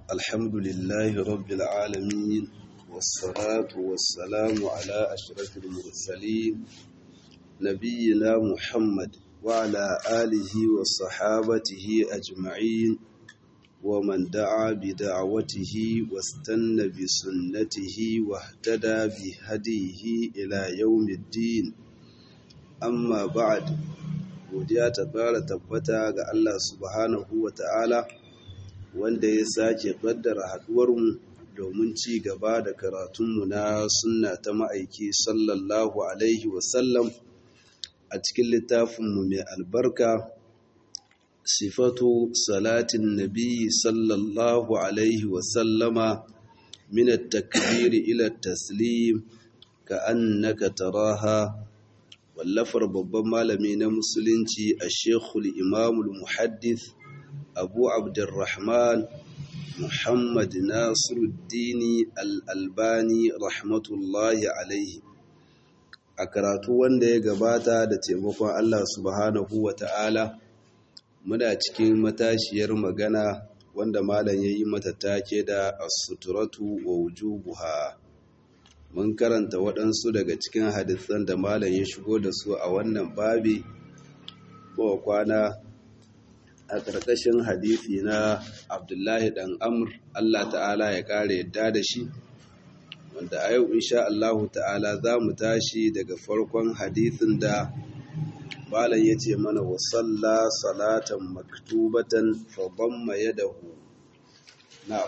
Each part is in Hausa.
الحمد لله رب العالمين والصلاة والسلام على أشرف المرسلين نبينا محمد وعلى آله وصحابته أجمعين ومن دعا بدعوته واستنى بسنته واهتدى بهديه إلى يوم الدين أما بعد godiya ta ƙara tabbata ga Allah subhanahu wa ta'ala wanda ya sake ƙaddara haɗuwarmu domin ci gaba da karatunmu na sunna ta ma'aiki sallallahu alaihi wasallam a cikin littafinmu mai albarka sifatu salatin nabi sallallahu alaihi wasallama min at-takbiri ila taslim ka annaka taraha wallafar babban malami na musulunci a shekul imamul muhaddis abu abdurrahman muhammad nasiruddini al'albani rahmatullahi alaihi a karatu wanda ya gabata da taimakon allah subhanahu wa ta'ala muna cikin matashiyar magana wanda malam ya yi mata take da asuturatu wa wujubuha mun karanta waɗansu daga cikin hadisan da malam ya shigo da su a wannan babi ko kwana a ƙarƙashin hadisi na abdullahi ɗan amur allah ta'ala ya ƙara yadda da shi wanda a yau insha allahu ta'ala za mu tashi daga farkon hadisin da malam ya ce mana wasalla salatan maktubatan fa damma yadahu na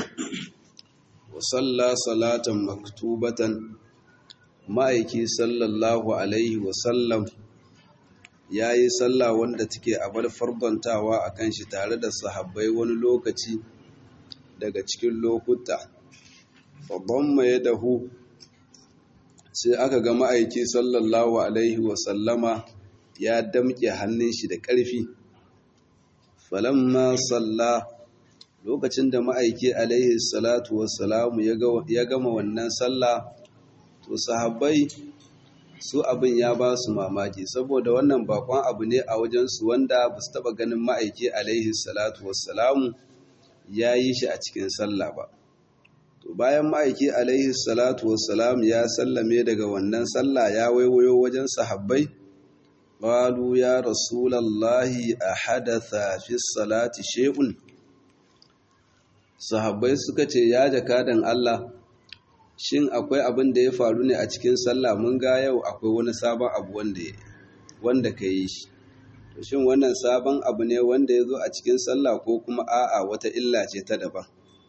wasalla salatan maktubatan ma'aiki sallallahu alaihi wasallam ya yi sallah wanda take abar farbantawa a kan shi tare da sahabbai wani lokaci daga cikin lokuta babban mai dahu sai aka ga ma'aiki sallallahu alaihi wasallama ya damƙe hannun shi da ƙarfi falamma sallah lokacin da ma'aiki alaihi salatu wassalamu ya gama wannan sallah to sahabbai su abin ya ba su mamaki saboda wannan bakon abu ne a wajensu wanda ba su taba ganin ma'aiki alaihi salatu wassalamu ya yi shi a cikin sallah ba to bayan ma'aiki alaihi salatu wassalamu ya sallame daga wannan sallah ya waiwayo wajen sahabbai qalu ya rasulallahi a hadatha fi salati shay'un sahabbai suka ce ya jakadan Allah shin akwai abin da ya faru ne a cikin sallah mun ga yau akwai wani sabon abu wanda wanda ka yi shi to shin wannan sabon abu ne wanda ya zo a cikin sallah ko kuma a'a wata illa ce ta daban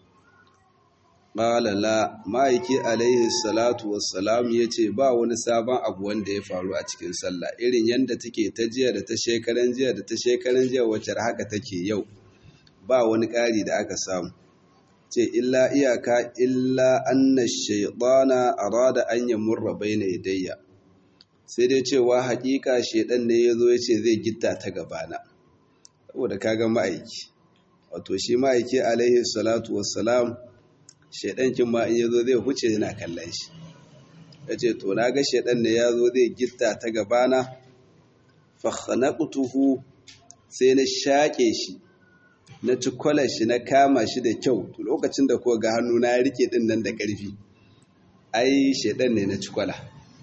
qala la ma'aiki alaihi salatu wassalam yace ba wani sabon abu wanda ya faru a cikin sallah irin yanda take ta jiya da ta shekaran jiya da ta shekaran jiya wacce haka take yau ba wani ƙari da aka samu ce illa iyaka illa anna shaytana arada an yamurra baina yadayya sai dai cewa hakika shedan ne yazo yace zai gitta ta gabana saboda kaga ma'aiki wato shi ma'aiki alaihi salatu wassalam shedan kin ma in yazo zai huce yana kallon shi yace to naga shedan ne yazo zai gitta ta gabana fa khanaqtuhu sai na shake shi na ci shi na kama shi da kyau to lokacin da kuwa ga hannu na rike din nan da ƙarfi ai shedan ne na ci kwala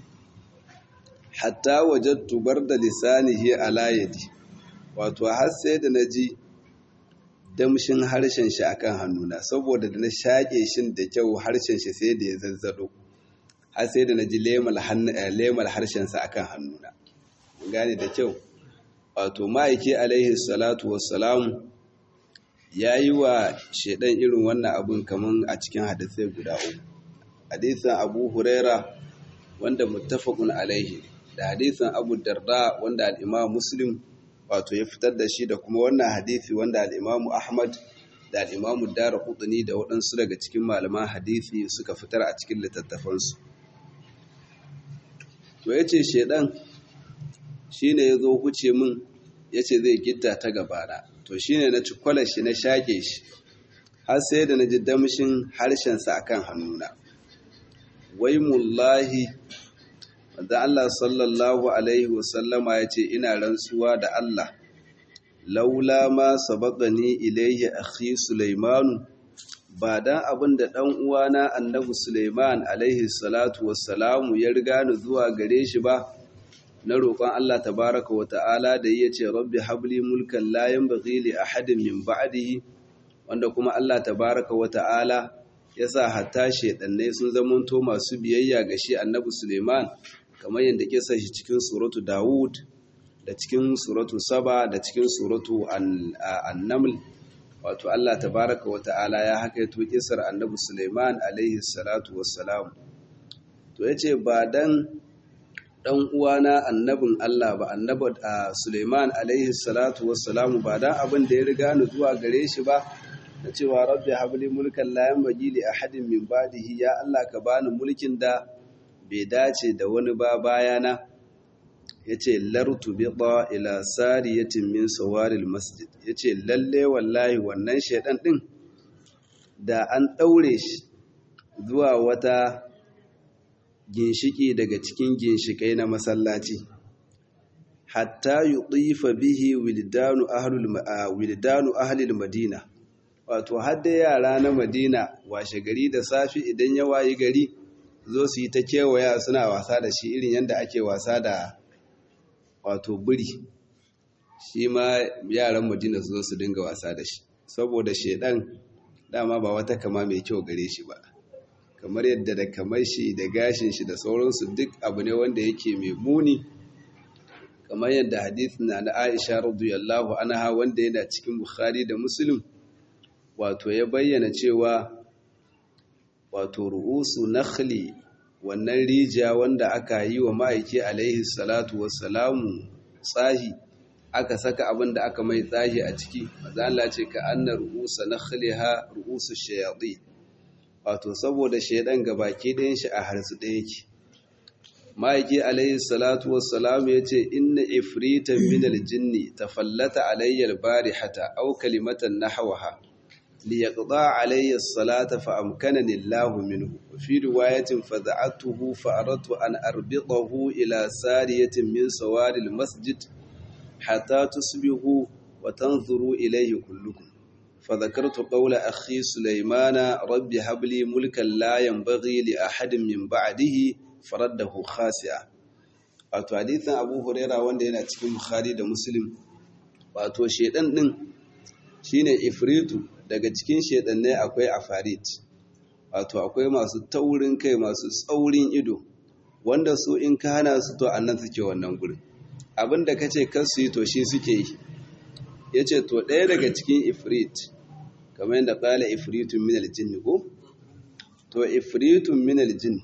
hatta wajadtu barda lisanihi ala yadi wato har sai da naji damshin harshen shi akan hannuna saboda da na shake shi da kyau harshen shi sai da ya zazzado har sai da naji lemal lemal harshen sa akan hannuna mun gane da kyau wato ma'aiki alaihi salatu wassalam ya yi wa shaidan irin wannan abin kamar a cikin hadisai guda uku hadisan abu huraira wanda muttafaqun alaihi da hadisan abu darda wanda al'imam muslim wato ya fitar da shi da kuma wannan hadisi wanda al'imam ahmad da al'imam dara kudini da waɗansu daga cikin malaman hadisi suka fitar a cikin littattafansu to ya ce shaidan shi ne ya zo huce min ya ce zai gidda ta gabana to shi ne na cikwala shi na shaƙe shi har sai da na ji damshin harshensa a kan hannuna wai mullahi wanda Allah sallallahu Alaihi wasallama ya ce ina rantsuwa da Allah laula ma sabaqani ilayhi akhi Sulaimanu ba dan abin da dan uwana annabi Suleiman alaihi salatu wassalamu ya riga ni zuwa gare shi ba na roƙon Allah tabaraka wa ta'ala da ya ce rabbi habli mulkan la yanbaghi li ahadin min ba'dihi wanda kuma Allah tabaraka wa ta'ala ya sa hatta shedannai sun zamanto masu biyayya ga shi annabi Suleiman kamar yadda kisa shi cikin suratu Dawud da cikin suratu Saba da cikin suratu An-Naml wato Allah tabaraka wa ta'ala ya hakaito kisar annabi Suleiman alaihi salatu wassalam to yace ba dan dan uwana annabin Allah ba annabi Suleiman alaihi salatu wassalam ba dan abin da ya riga ni zuwa gare shi ba na cewa rabbi habli mulkan la yanbaghi li ahadin min ba'dihi ya Allah ka bani mulkin da bai dace da wani ba bayana yace lartu biqa ila sariyatin min sawaril masjid yace lalle wallahi wannan shedan din da an daure shi zuwa wata ginshiki daga cikin ginshikai na masallaci hatta yutifa bihi wildanu ahlul wildanu ahlil madina wato hadda yara na madina washe gari da safi idan ya wayi gari zo su yi ta kewaya suna wasa da shi irin yadda ake wasa da wato biri shi ma yaran madina su zo su dinga wasa da shi saboda shedan dama ba wata kama mai kyau gare shi ba kamar yadda da kamar shi da gashin shi da sauransu duk abu ne wanda yake mai muni kamar yadda hadith na na Aisha radiyallahu anha wanda yana cikin Bukhari da Muslim wato ya bayyana cewa wato ru'usu nakhli wannan rijiya wanda aka yi wa ma'aiki alaihi salatu wassalamu tsahi aka saka abin da aka mai tsahi a ciki maza Allah ce ka anna ru'usa nakhliha ru'usu shayatin wato saboda shaidan gabaki ɗayan shi a harsu ɗaya yake ma'aiki alaihi salatu wassalam ya ce inna ifritan min aljinni tafallata alayya albarihata aw kalimatan nahwaha liyaqda alayya as-salata fa amkanani Allah minhu fi riwayatin fada'atuhu fa aradtu an arbidahu ila sariyatin min sawari almasjid hatta tusbihu wa tanzuru ilayhi kullukum فذكرت قول أخي سليمان رب هب لي ملكا لا ينبغي لأحد من بعده فرده خاسئا wato hadithin Abu Huraira wanda yana cikin Bukhari da Muslim wato shedan din shine ifritu daga cikin shedannai akwai afarit wato akwai masu taurin kai masu tsaurin ido wanda su in ka hana su to annan suke wannan gurin abinda kace kar su yi to shi suke yi yace to ɗaya daga cikin ifrit kamar yadda ƙala ifritun min aljin ko to ifritun min aljin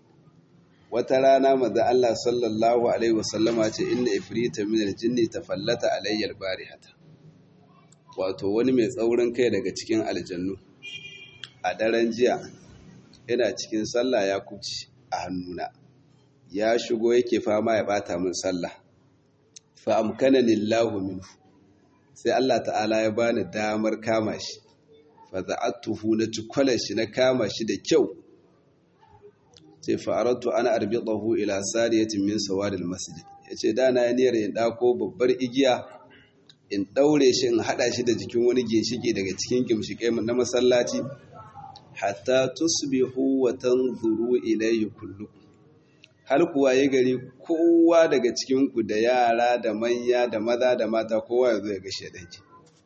wata rana maza Allah sallallahu alaihi wasallama ce inna ifritun min aljin tafallata alayya albarihata wato wani mai tsaurin kai daga cikin aljannu a daren jiya yana cikin sallah ya kuci a hannuna ya shigo yake fama ya bata min sallah fa amkana lillahu minhu sai Allah ta'ala ya bani damar kama shi faza'atuhu na cikwala shi na kama shi da kyau sai fa'aratu ana arbiɗahu ila sariyatin min sawaril masjid yace da na niyyar in dako babbar igiya in daure shi in hada shi da jikin wani ginshike daga cikin gimshike na masallaci hatta tusbihu wa tanzuru ilayhi kullukum har kuwa ya gari kowa daga cikin ku da yara da manya da maza da mata kowa ya zo ya ga shedanki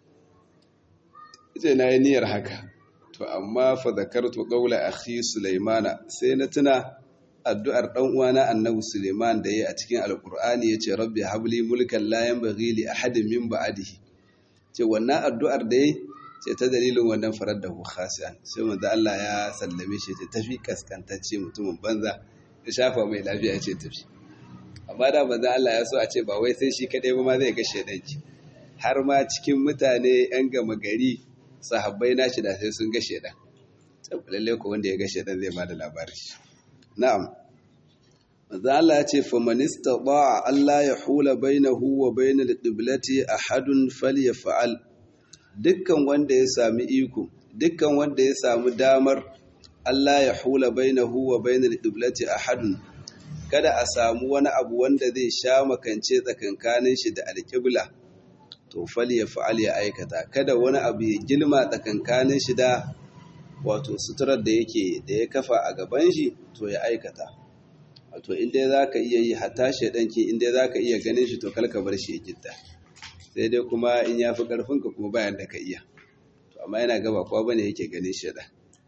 ce na yi niyyar haka to amma fa zakartu qawla akhi sulaimana sai na tuna addu'ar dan uwana annabi sulaiman da yayi a cikin alqur'ani yace rabbi habli mulkan la yanbaghi li ahadin min ba'dihi ce wannan addu'ar da yayi ce ta dalilin wannan farar da hu khasiyan sai manzo Allah ya sallame shi ce tafi kaskantacce mutumin banza ya shafa mai lafiya ce tafi amma da manzo Allah ya so a ce ba wai sai shi kadai ba ma zai ga shedanki har ma cikin mutane yan gama gari sahabbai nashi da sai sun ga shedan lalle ko wanda ya ga shedan zai bada labari na'am manzo Allah ya ce fa man istata'a Allah ya hula bainahu wa bainal qiblati ahadun falyaf'al dukkan wanda ya sami iko dukkan wanda ya samu damar Allah ya hula bainahu wa bainal qiblati ahadun kada a samu wani abu wanda zai sha makance tsakankanin shi da alqibla to fal ya fa'al ya aikata kada wani abu ya gilma tsakankanin shi da wato suturar da yake da ya kafa a gaban shi to ya aikata wato inda za ka iya yi hatta shaidan ke inda za ka iya ganin shi to kalka bar shi ya gidda sai dai kuma in ya fi ƙarfinka kuma bayan da ka iya to amma yana gaba kuwa bane yake ganin shaidan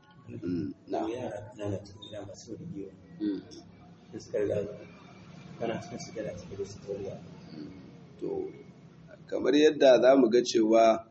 na yara na cikin gida masu rigiyo da suka riga kana cikin su gada cikin da su toriya to kamar yadda za mu ga cewa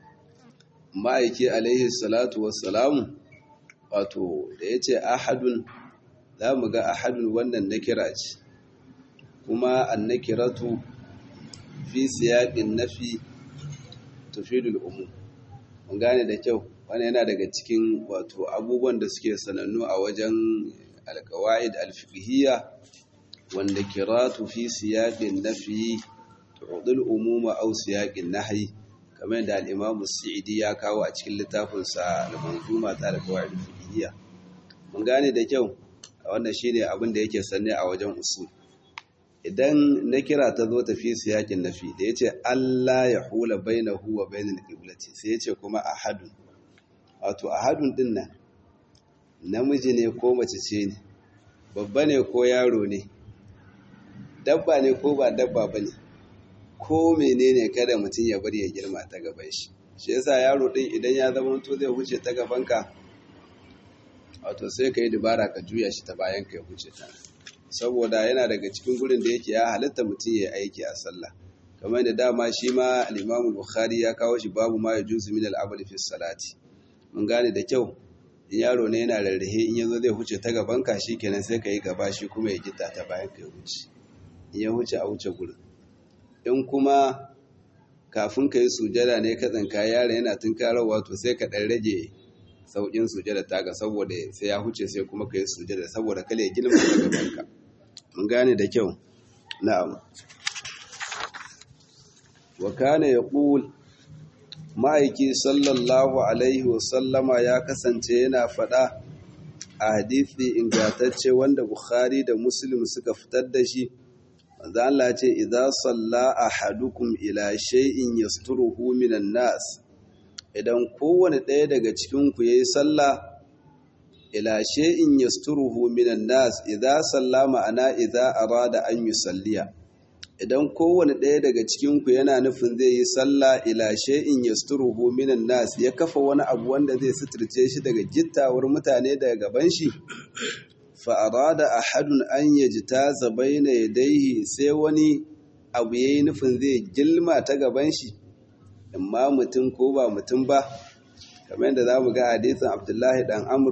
ma'aiki alaihi salatu wassalamu wato da ya ce ahadun za mu ga ahadun wannan nakira ce kuma an nakiratu fi siyaƙin nafi tufidul umu mun gane da kyau wani yana daga cikin wato abubuwan da suke sanannu a wajen alkawa'id alfiqhiyya wanda kiratu fi siyaƙin nafi tu'dil umuma aw siyaqin nahyi kamar da al-Imam Sa'idi ya kawo a cikin littafin sa al-Manzuma ta al-Qawaid al-Fiqhiyya mun gane da kyau wannan shine abin da yake sanne a wajen usul idan na kira ta zo tafi siyaqin nafi da yace Allah ya hula bainahu wa bainal qiblati sai yace kuma ahadun wato ahadun din nan namiji ne ko mace ce ne babba ne ko yaro ne dabba ne ko ba dabba bane ko menene kada mutum ya bari ya girma ta gaban shi shi yasa yaro din idan ya zama to zai huce ta gabanka wato sai ka yi dubara ka juya shi ta bayan ka ya huce ta saboda yana daga cikin gurin da yake ya halitta mutum ya aiki a sallah kamar da dama shi ma al-Imam Bukhari ya kawo shi babu ma yajuzu min al-amali fi salati mun gane da kyau in yaro ne yana rarrahe in yazo zai huce ta gabanka shikenan sai ka yi gaba shi kuma ya gita ta bayan ka ya huce in ya huce a wuce gurin in kuma kafin ka yi sujada ne ka tsinka yara yana tunkararwa to sai ka ɗan rage sauƙin sujada taka saboda sai ya huce sai kuma ka yi sujada saboda kale ya girma da gabanka mun gane da kyau na'am wa kana yaqul ma'aiki sallallahu alaihi wa sallama ya kasance yana faɗa a hadisi ingantacce wanda bukhari da muslim suka fitar da shi manzo Allah ce idza salla ahadukum ila shay'in yasturuhu minan nas idan kowane ɗaya daga cikin ku yayi sallah ila shay'in yasturuhu minan nas idza salla ma'ana idza arada an yusalliya idan kowane ɗaya daga cikin ku yana nufin zai yi sallah ila shay'in yasturuhu minan nas ya kafa wani abu wanda zai suturce shi daga gittawar mutane daga gaban shi fa'arada a hadun an yaji ta zabai na yadaihi sai wani abu ya yi nufin zai gilma ta gaban shi imma mutum ko ba mutum ba kamar yadda za mu ga hadisin abdullahi dan amur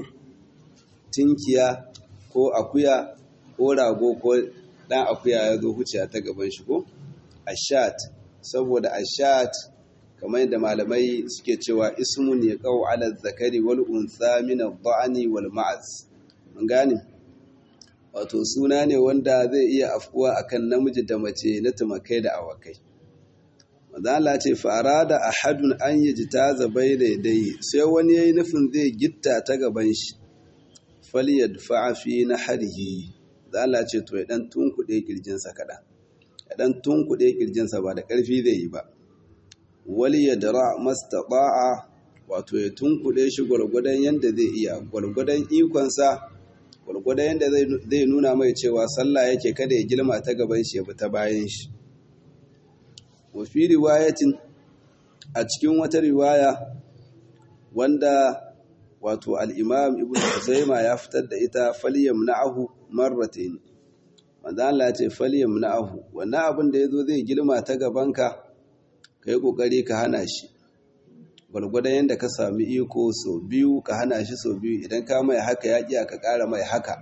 tinkiya ko akuya ko rago ko dan akuya ya zo huce ta gaban shi ko ashat saboda ashat kamar yadda malamai suke cewa ismun ya kawo ala zakari wal unsa min ad-da'ni wal ma'az mun gane wato suna ne wanda zai iya afkuwa akan namiji da mace na tumakai da awakai mazala ce fara da ahadun an yi jita zabai da dai sai wani ya yi nufin zai gitta ta gaban shi faliyar fa'afi na harihi zala ce to ya ɗan tunkuɗe ƙirjinsa kaɗan ya ɗan tunkuɗe ƙirjinsa ba da ƙarfi zai yi ba wali ya dara mastaɓa'a wato ya tunkuɗe shi gwargwadon yadda zai iya gwargwadon ikonsa gwargwadon yadda zai nuna mai cewa sallah yake kada ya girma ta gaban shi ya bi ta bayan shi wafi riwayatin a cikin wata riwaya wanda wato al'imam ibn Huzaima ya fitar da ita faliyam na'ahu marratain wanda Allah ce faliyam na'ahu wannan abin da ya zo zai girma ta gabanka ka yi ƙoƙari ka hana shi gwargwadon yadda ka sami iko sau biyu ka hana shi sau biyu idan ka mai haka ya ƙiya ka ƙara mai haka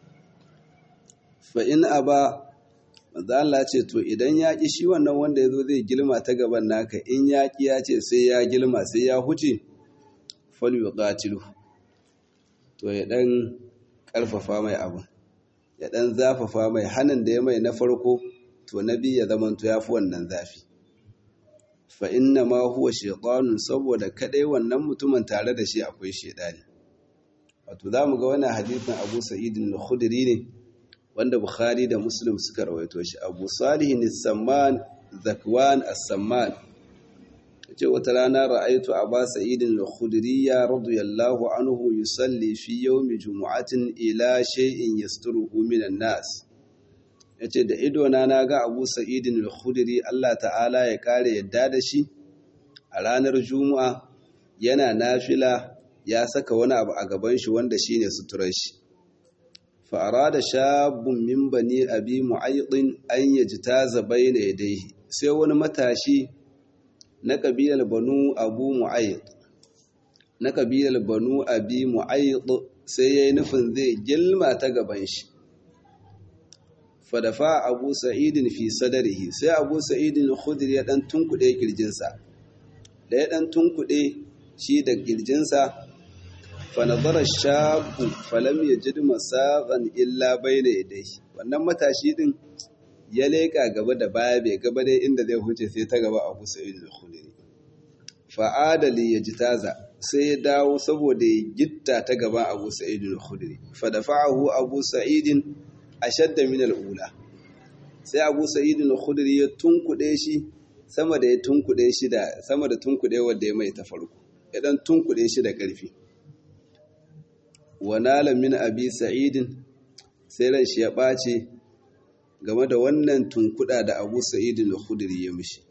fa'in a ba Allah ce to idan ya ƙi shi wannan wanda ya zo zai girma ta gaban naka in ya ƙi ya ce sai ya girma sai ya huce falyu ƙatilu to ya ɗan ƙarfafa mai abu ya ɗan zafafa mai hannun da ya mai na farko to na biyu ya zamanto ya fi wannan zafi fa inna ma huwa shaytanun saboda kadai wannan mutumin tare da shi akwai shaytani wato zamu ga wannan hadisin Abu Sa'id al-Khudri ne wanda Bukhari da Muslim suka rawaito shi Abu Salih as-Samman Zakwan as-Samman ce wata rana ra'aitu aba sa'idin al-khudriyya radiyallahu anhu yusalli fi yawmi jumu'atin ila shay'in yasturuhu minan nas yace da ido na naga abu sa'idin al-khudri Allah ta'ala ya kare yadda da shi a ranar juma'a yana nafila ya saka wani abu a gaban shi wanda shine suturar shi fa arada shabun min bani abi mu'aydin an yajtaza bayna yadayhi sai wani matashi na kabilar banu abu mu'ayyid na kabilar banu abi mu'ayyid sai yayi nufin zai gilma ta gaban shi fadafa abu sa'idin fi sadarihi sai abu sa'idin khudri ya dan tunkuɗe kirjinsa da ya dan tunkuɗe shi da kirjinsa fa nazara shabu falam yajid masaban illa bayna yadayhi wannan matashi din ya leƙa gaba da baya bai gaba dai inda zai huce sai ta gaba abu sa'id al-khudri fa'adali ya ji taza sai ya dawo saboda ya gitta ta gaban abu sa'id al-khudri fa dafa'ahu abu sa'id ashadda min al-ula sai abu sa'id al-khudri ya tunkuɗe shi sama da ya tunkuɗe shi da sama da tunkuɗe wanda ya mai ta farko ya dan tunkuɗe shi da ƙarfi wa nala min abi sa'id sai ran shi ya ɓace game da wannan tunkuda da abu sa'idin al-khudri ya mishi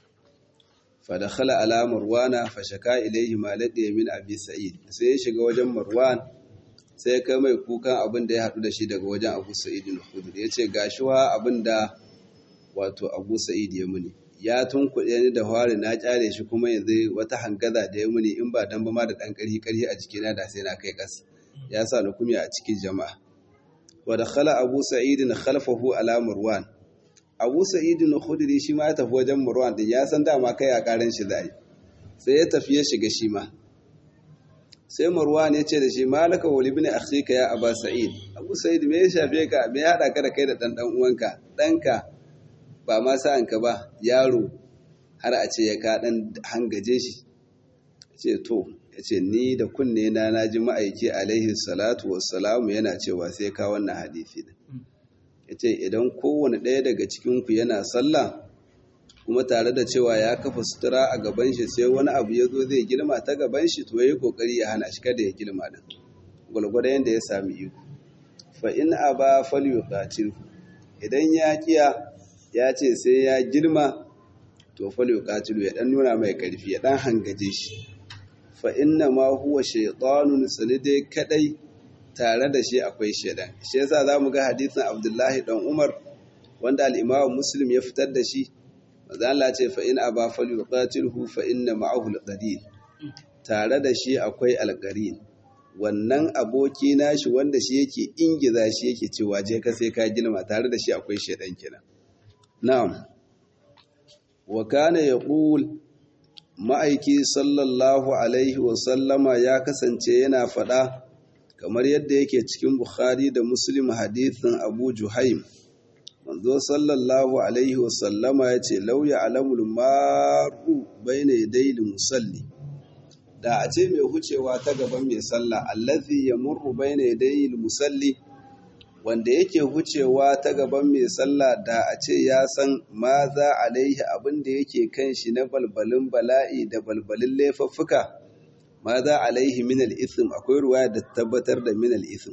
fa dakhala ala marwana fa shaka ilayhi ma ladiya min abi sa'id sai ya shiga wajen marwan sai ya kai mai kukan abin da ya hadu da shi daga wajen abu sa'idin al-khudri yace gashi wa abin da wato abu sa'id ya muni ya tunkuɗe ni da hwari na kyale shi kuma yanzu wata hangaza da ya muni in ba dan ba ma da dan karhi karhi a jikina da sai na kai kas ya sa ni kumya a cikin jama'a wa dakhala abu sa'id khalfahu ala marwan abu sa'id khudri shi ma ya tafi wajen marwan din ya san dama kai a karan shi zai sai ya tafi ya shiga shi ma sai marwan ya ce da shi malaka wa ibn akhika ya aba sa'id abu sa'id me ya shafe ka me ya hada ka da kai da dan dan uwanka danka ba ma sa'an ka ba yaro har a ce ya ka dan hangaje shi ce to ya ce ni da kunne na na ji ma'aiki alaihi salatu wassalamu yana cewa sai ka wannan hadisi din ya ce idan kowane ɗaya daga cikinku yana sallah kuma tare da cewa ya kafa sutura a gaban shi sai wani abu ya zo zai girma ta gaban shi to ya yi ƙoƙari ya hana shi kada ya girma din gwalgwada yadda ya sami iko fa in aba falyuqatilhu idan ya kiya ya ce sai ya girma to falyuqatilu ya dan nuna mai karfi ya dan hangaje shi fa inna ma huwa shaytanun dai kadai tare da shi akwai shaidan shi yasa zamu ga hadisin Abdullahi dan Umar wanda al-Imam Muslim ya fitar da shi manzo Allah ce fa in aba falyuqatilhu fa inna ma'ahu al-qarin tare da shi akwai al-qarin wannan aboki nashi wanda shi yake ingiza shi yake cewa je ka sai ka gilma tare da shi akwai shaidan kenan na'am wa kana yaqul ma'aiki sallallahu alaihi wasallama ya kasance yana faɗa kamar yadda yake cikin Bukhari da Muslim hadithin Abu Juhaim manzo sallallahu alaihi wasallama ya ce lauya alamul maru baina yadayil musalli da a ce mai hucewa ta gaban mai sallah allazi yamurru baina yadayil musalli wanda yake hucewa ta gaban mai sallah da a ce ya san ma za alaihi abin da yake kan shi na balbalin bala'i da balbalin laifuffuka ma za alaihi min al-ithm akwai ruwaya da tabbatar da min al-ithm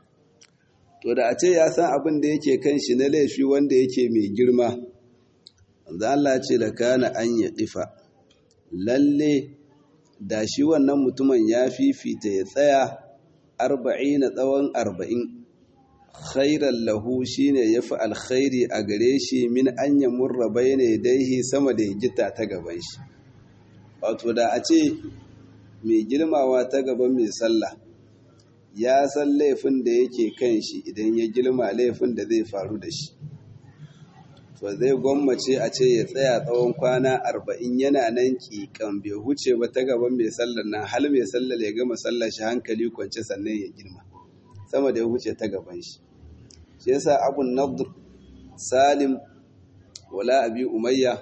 to da a ce ya san abin da yake kan shi na laifi wanda yake mai girma manzo Allah ce da kana an ya difa lalle da shi wannan mutumin ya fifita ya tsaya arba'in na tsawon arba'in khairan lahu shine yafi alkhairi a gare shi min an yamurra bayna yadayhi sama da gita ta gaban shi wato da a ce mai girmawa ta gaban mai sallah ya san laifin da yake kan shi idan ya girma laifin da zai faru da shi to zai gwammace a ce ya tsaya tsawon kwana arba'in yana nan kikan bai huce ba ta gaban mai sallar nan hal mai sallar ya gama sallar shi hankali kwance sannan ya girma sama da ya huce ta gaban shi shi yasa abun nadr salim wala abi umayya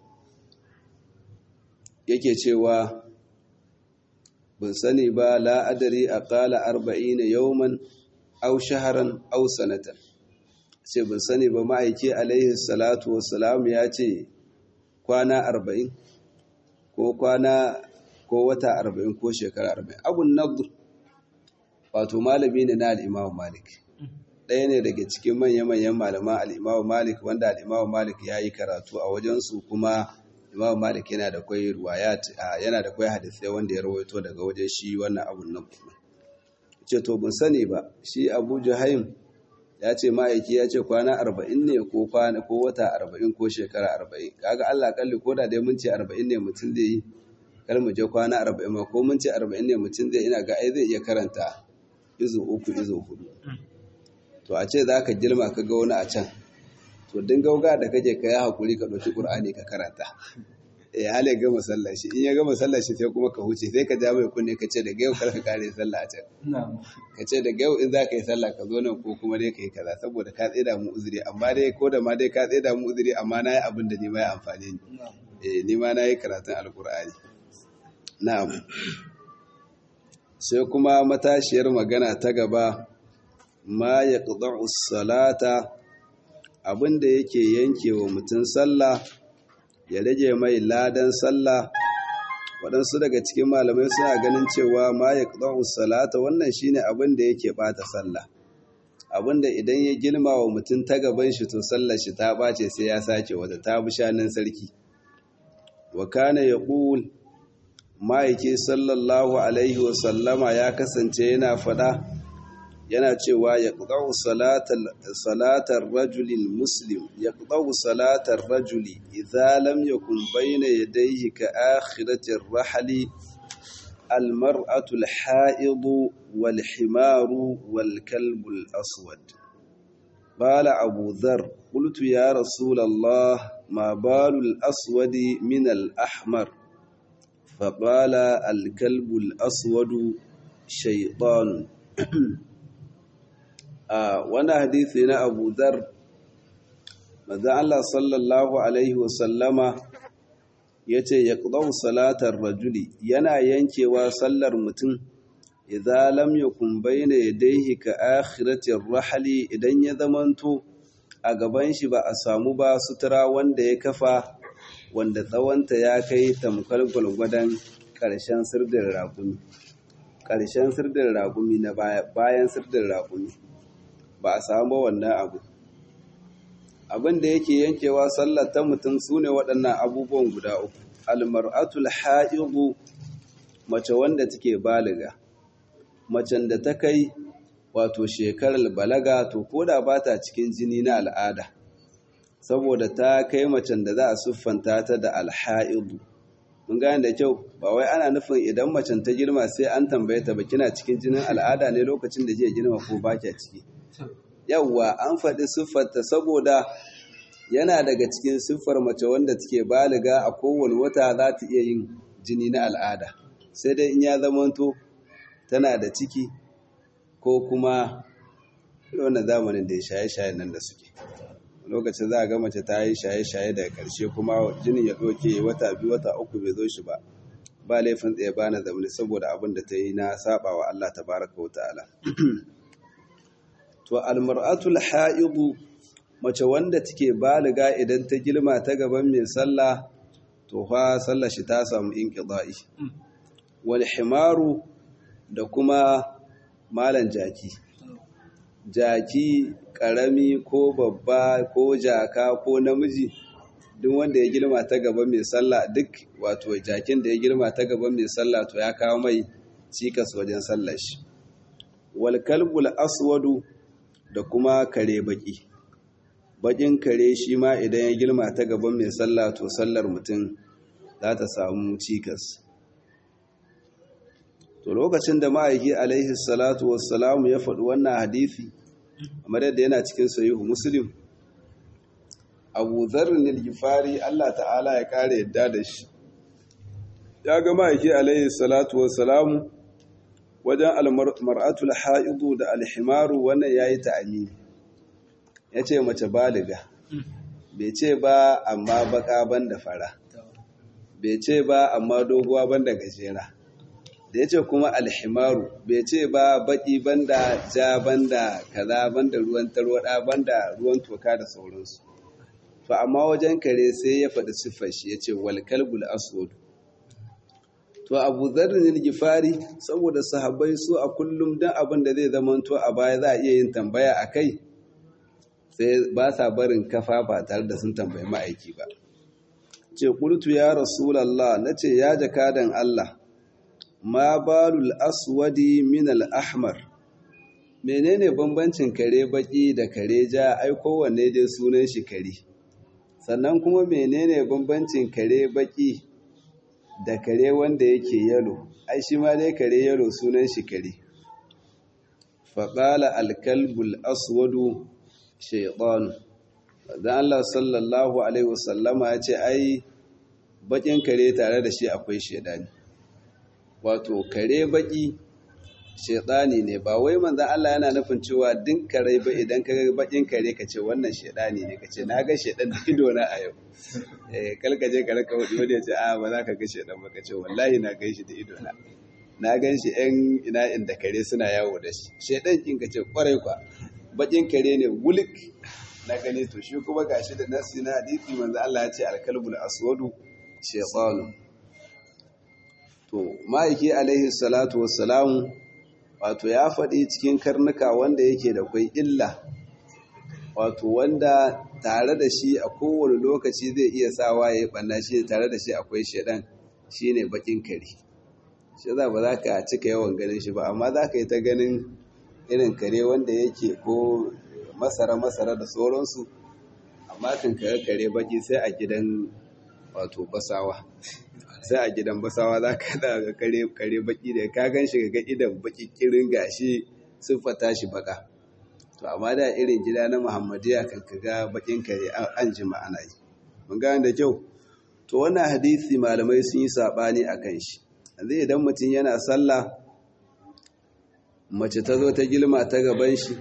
yake cewa bin sani ba la'adari a ƙala arba'ina yauman au shaharan au sanatan ce bin sani ba ma'aiki alaihi salatu wasalam ya ce kwana arba'in ko kwana ko wata arba'in ko shekara arba'in abun nadur wato malami ne na al'imamu malik ɗaya ne daga cikin manya-manyan malaman al'imamu malik wanda al'imamu malik ya yi karatu a wajensu kuma imamu malik yana da kwai ruwayat yana da kwai hadisai wanda ya rawaito daga wajen shi wannan abun nadur ce to bin sani ba shi abu juhaim ya ce ma'aiki ya ce kwana arba'in ne ko kwana ko wata arba'in ko shekara arba'in kaga allah kalli ko da dai mun ce arba'in ne mutum zai yi kar mu je kwana arba'in ma ko mun ce arba'in ne mutum zai ina ga ai zai iya karanta izo uku izo hudu to a ce za ka girma ka ga wani a can to din gauga da kake ka yi hakuri ka ɗauki ƙur'ani ka karanta ya hali gama sallah shi in ya gama sallah shi sai kuma ka huce sai ka ja mai kunne ka ce daga yau kar ka kare sallah a can ka ce daga yau in za ka yi sallah ka zo nan ko kuma dai ka yi kaza saboda ka tseda mu uzuri amma dai ko da ma dai ka tseda mu uzuri amma na yi abin da ni ma ya amfani ni eh ni ma na yi karatun alkur'ani na'am sai kuma matashiyar magana ta gaba ma yaqda'u salata abin da yake yanke wa mutum sallah ya rage mai ladan sallah waɗansu daga cikin malamai suna ganin cewa ma ya salata wannan shine abin da yake ɓata sallah abin da idan ya girma wa mutum ta gaban shi to sallar shi ta ɓace sai ya sake wata ta bi shanin sarki wa kana ya ƙul ma'aiki sallallahu alaihi wasallama ya kasance yana faɗa yana cewa ya ƙuɗau salatar rajulin muslim ya ƙuɗau salatar rajuli idza lam yakun bayna yadayhi ka akhiratir rahali المرأة الحائض والحمار والكلب الأسود قال أبو ذر قلت يا رسول الله ما بال الأسود من الأحمر فقال الكلب الأسود شيطان wani hadithi na abu dhar maza Allah sallallahu Alaihi wasallama ya ce ya ƙudau salatar rajuli yana yankewa sallar mutum idan lam yakun bayna yadayhi ka akhiratir rahali idan ya zamanto a gaban shi ba a samu ba sutura wanda ya kafa wanda tsawonta ya kai tamkar gwalgwadon ƙarshen sirdin raƙumi ƙarshen sirdin raƙumi na bayan sirdin raƙumi ba a samu wannan abu abin da yake yankewa sallar ta mutum su ne waɗannan abubuwan guda uku almar'atul ha'idu mace wanda take baliga macen da ta kai wato shekarar balaga to koda ba ta cikin jini na al'ada saboda ta kai macen da za a siffanta ta da alha'idu mun gane da kyau ba wai ana nufin idan macen ta girma sai an tambaye ta ba kina cikin jinin al'ada ne lokacin da jiya girma ko ba kya ciki yawwa an faɗi siffarta saboda yana daga cikin siffar mace wanda take baliga a kowane wata za ta iya yin jini na al'ada sai dai in ya zamanto tana da ciki ko kuma wannan zamanin da ya shaye-shaye nan da suke lokacin za a ga mace ta yi shaye-shaye daga ƙarshe kuma jinin ya ɗauke wata biyu wata uku bai zo shi ba ba laifin tsaye ba na zamani saboda abin da ta yi na saba wa Allah tabaraka wa ta'ala to almar'atul ha'idu mace wanda take baliga idan ta girma ta gaban mai sallah to fa sallar shi ta samu inqida'i wal himaru da kuma malan jaki jaki karami ko babba ko jaka ko namiji duk wanda ya girma ta gaban mai sallah duk wato jakin da ya girma ta gaban mai sallah to ya kawo mai cikas wajen sallar shi wal kalbul aswadu da kuma kare baki bakin kare shi ma idan ya girma ta gaban mai sallah to sallar mutum za ta samu cikas to lokacin da ma'aiki alaihi salatu wassalamu ya faɗi wannan hadisi kamar yadda yana cikin sahihu muslim abu zarrin al-gifari Allah ta'ala ya kare yadda da shi ya ga ma'aiki alaihi salatu wassalamu wajen almar'atul ha'idu da alhimaru wannan yayi ta'amini yace mace baliga bai ce ba amma baka banda fara bai ce ba amma doguwa banda gajera da yace kuma alhimaru bai ce ba baki banda ja banda kaza banda ruwan tarwada banda ruwan toka da sauransu to amma wajen kare sai ya faɗi siffar shi yace wal kalbul aswad to abu zarrin gifari saboda sahabbai su a kullum dan abin da zai zamanto a baya za a iya yin tambaya a kai sai ba sa barin kafa ba tare da sun tambayi ma'aiki ba ce ƙultu ya rasulallah na ce ya jakadan Allah ma balul aswadi min al-ahmar menene bambancin kare baki da kare ja ai kowanne dai sunan shi kare sannan kuma menene bambancin kare baki da kare wanda yake yalo ai shi ma dai kare yalo sunan shi kare faƙala alkalbul aswadu shaiɗan da Allah sallallahu alaihi wasallama ya ce ai bakin kare tare da shi akwai shaidani wato kare baki shaidani ne ba wai manzan Allah yana nufin cewa din kare ba idan ka ga bakin kare ka ce wannan shaidani ne ka ce na ga shaidan da ido na a yau eh kalkaje ka raka wadi wani ya ce a ba za ka ga shaidan ba ka ce wallahi na gan shi da ido na na gan shi yan ina inda kare suna yawo da shi shaidan kin ka ce kwarai kwa bakin kare ne wulik na gani to shi kuma gashi da nasi na hadisi manzo Allah ya ce alkalbul aswadu shaytanu to ma'aiki alaihi salatu wassalamu wato ya faɗi cikin karnuka wanda yake da kwai illa wato wanda tare da shi a kowane lokaci zai iya sawa ya yi ɓanna shi tare da shi akwai shaɗan shi ne baƙin kare shi za ba za ka cika yawan ganin shi ba amma za ka yi ta ganin irin kare wanda yake ko masara-masara da sauransu amma kan kare kare baƙi sai a gidan wato basawa sai a gidan basawa za ka da kare kare baki da ka gan shi ga idan baki kirin gashi siffata shi baka to amma da irin gida na muhammadiya kan ka ga bakin kare an ji ma'ana yi mun gane da kyau to wannan hadisi malamai sun yi sabani akan shi yanzu idan mutum yana sallah mace ta zo ta gilma ta gaban shi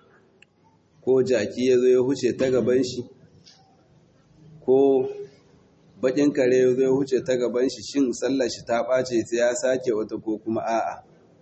ko jaki ya zo ya huce ta gaban shi ko bakin kare zai huce ta gaban shi shin sallar shi ta ɓace sai ya sake wata ko kuma a'a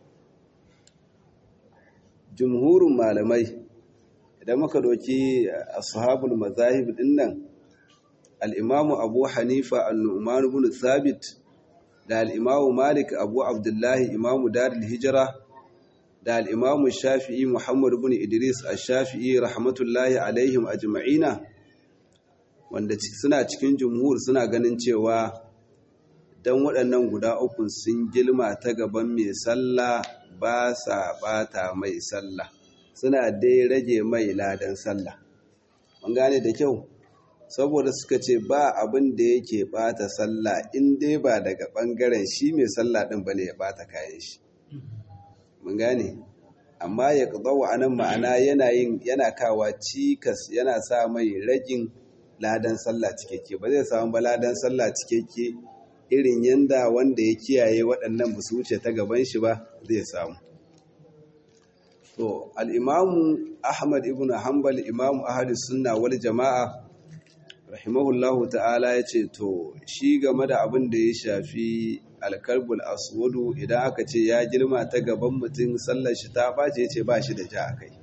jumhurin malamai idan muka doki ashabul mazahib din nan al-imamu abu hanifa an-nu'man ibn thabit da al-imamu malik abu abdullahi imamu darul hijra da al-imamu shafi'i muhammad ibn idris ash-shafi'i rahmatullahi alaihim ajma'ina wanda suna cikin jumhur suna ganin cewa don waɗannan guda uku sun gilma ta gaban mai sallah ba sa bata mai sallah suna dai rage mai ladan sallah an gane da kyau saboda suka ce ba abin da yake bata sallah in dai ba daga ɓangaren shi mai sallah ɗin bane ya bata kayan shi mun gane amma ya ƙazawa anan ma'ana yana kawa cikas yana sa mai ragin ladan sallah cikakke ba zai samu ba ladan sallah cikakke irin yanda wanda ya kiyaye waɗannan ba su wuce ta gaban shi ba zai samu to al'imamu ahmad ibn hanbal imamu ahadis sunna wal jama'a rahimahullahu ta'ala ya ce to shi game da abin da ya shafi alkarbul aswadu idan aka ce ya girma ta gaban mutum sallar shi ta ɓace ya ce ba shi da ja a kai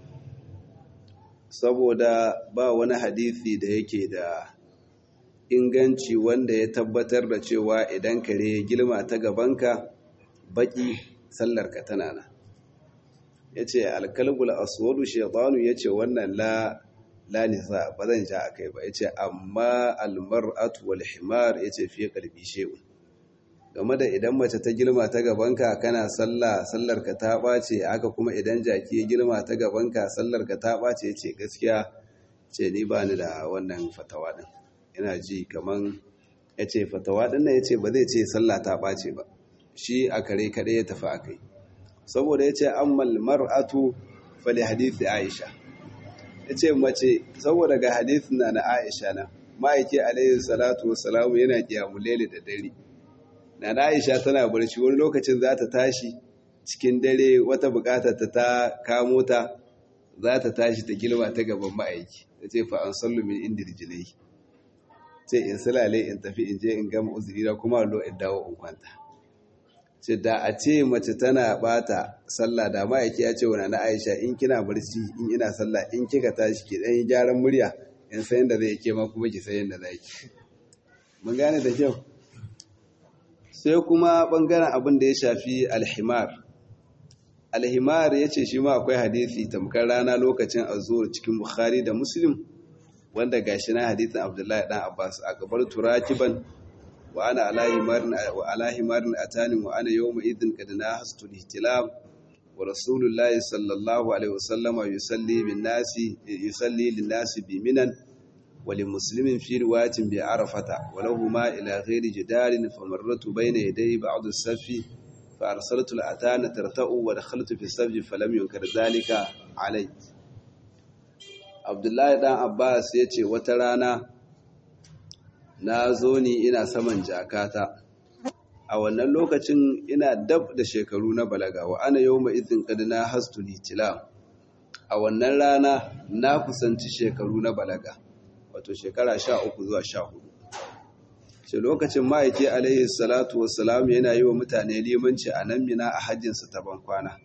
saboda ba wani hadisi da yake da inganci wanda ya tabbatar da cewa idan kare ya girma ta gabanka baki sallarka tana nan ya ce alkalbul aswadu shaitanu ya ce wannan la la nisa ba zan ja akai ba ya ce amma almar'atu wal himar ya ce fiye karfi she'un game da idan mace ta girma ta gabanka kana sallah sallarka ta ɓace haka kuma idan jaki ya girma ta gabanka sallarka ta ɓace ce gaskiya ce ni ba ni da wannan fatawa ɗin ina ji kaman ya ce fatawa ɗin nan ya ce ba zai ce sallah ta ɓace ba shi a kare kaɗai ya tafi a kai saboda ya ce ammal mar'atu fali hadithi aisha ya ce mace saboda ga hadithin na na aisha na ma'aiki alaihi salatu wasalamu yana kiyamulele da dare na Aisha tana barci wani lokacin za ta tashi cikin dare wata bukatar ta ta kamo ta za ta tashi ta girma ta gaban ma'aiki ta ce fa an sallu min inda rijilai ce in sulale in tafi in je in gama uzuri da kuma lo in dawo in kwanta ce da a ce mace tana bata sallah da ma'aiki ya ce wani na Aisha in kina barci in ina sallah in kika tashi ki dan yi gyaran murya in san yadda zai ke ma kuma ki san yadda zai ki mun gane da kyau sai kuma ɓangaren abin da ya shafi alhimar alhimar ya ce shi ma akwai hadisi tamkar rana lokacin azur cikin bukhari da muslim wanda gashi na hadisin abdullahi dan abbas a gabar turakiban wa ana alahimarin atanin wa ana yau ma'idin kadina hastul ihtilam wa rasulullahi sallallahu alaihi wasallama yusalli bin nasi yusalli lin nasi bi minan wa li muslimin fi riwayatin bi arafata wa lahu ma ila ghairi jidarin famarratu bayna yaday ba'd as-safi fa arsaltu al-atana tarta'u wa dakhaltu fi as-safi falam yunkar dhalika alai Abdullahi dan Abbas yace wata rana na zo ni ina saman jakata a wannan lokacin ina dab da shekaru na balaga wa ana yau mai izin kadina hastu litila a wannan rana na kusanci shekaru na balaga wato shekara sha uku zuwa sha hudu shi lokacin ma'aiki alaihi salatu wassalam yana yi wa mutane limanci a nan mina a hajjinsa ta bankwana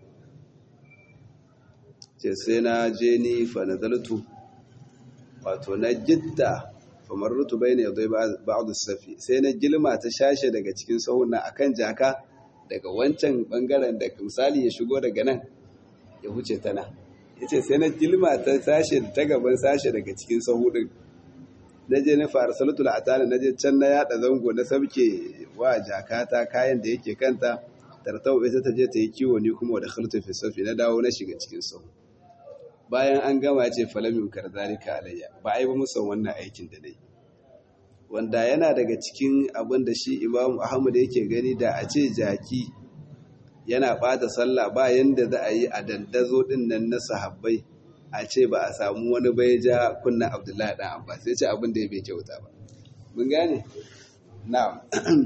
ce sai na je ni fa nazartu wato na jidda kamar rutu bai ne zai ba'adu safi sai na gilma ta shashe daga cikin sahun na akan jaka daga wancan bangaren da misali ya shigo daga nan ya huce ta nan ya ce sai na gilma ta sashe ta gaban sashe daga cikin sahu din na je na fara salatul atana na je can na yada zango na sabke wa jakata kayan da yake kanta tartau ita ta je ta yi kiwo ni kuma da khaltu fi safi na dawo na shiga cikin sahu bayan an gama ce falamin karzalika alayya ba a yi ba musan wannan aikin da dai wanda yana daga cikin abin da shi imamu ahmad yake gani da a ce jaki yana bata sallah ba yanda za a yi a dandazo din nan na sahabbai a ce ba a samu wani bai ja kunna abdullahi dan abbas sai ce abin da ya bai kyauta ba mun gane na'am